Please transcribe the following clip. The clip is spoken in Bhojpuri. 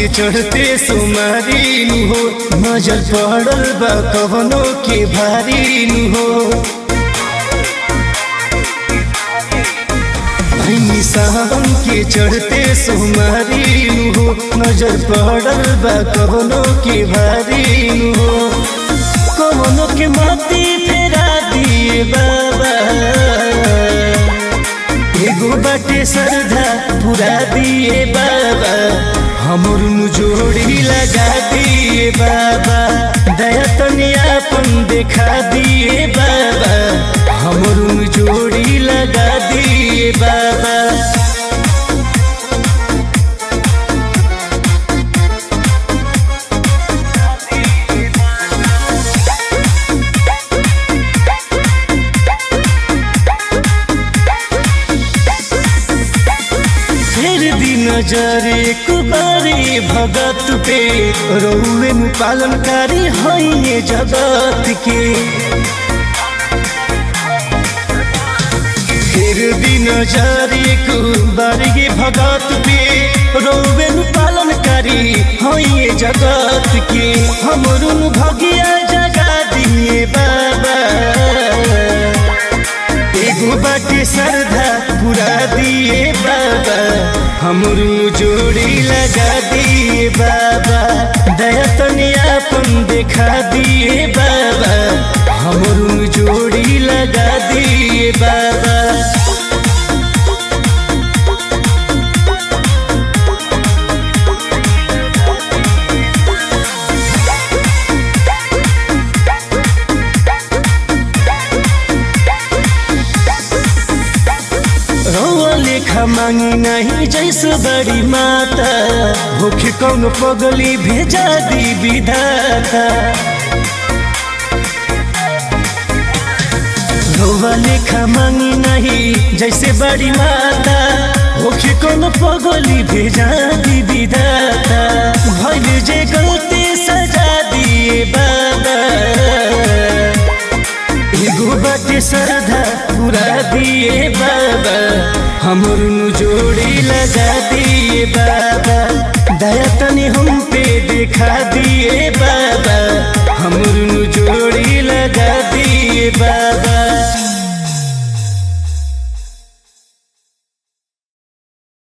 चढ़ते सुमारी नु हो नजर पड़ल बा कवनो के भारी नु हो भैनी सावन के चढ़ते सुमारी नु हो नजर पड़ल बा कवनो के भारी नु हो कवनो के माती फेरा दिए बाबा एगो बाटे श्रद्धा पूरा दिए बाबा हमर जोड़ी लगा दिए बाबा दया तनी अपन देखा दिए बाबा हमर जोड़ी लगा दिए बाबा फिर दी नजर एक बारी भगत पे रउए में पालनकारी है जगत के फिर दी नजर एक बारी भगत पे रउए में पालनकारी है जगत के हमरू भगिया जगा दिए बाबा एगो बाटे श्रद्धा पूरा दिए बाबा हमरू जोड़ी लगा दिए बाबा दया तनी अपन देखा दिए बाबा हमरू जोड़ी लगा दिए बाबा रौआ लेखा मांगी नहीं जैसे बड़ी माता होखे कौन पगली भेजा दी विधाता रौआ लेखा मांगी नहीं जैसे बड़ी माता होखे कौन पगली भेजा दी विधाता भइल जे गलती सजा दिए बाबा एगो बाटे श्रद्धा पूरा दिए बाबा हमरू जोड़ी लगा दिए बाबा दया तनी हम पे देखा दिए बाबा हमरू जोड़ी लगा दिए बाबा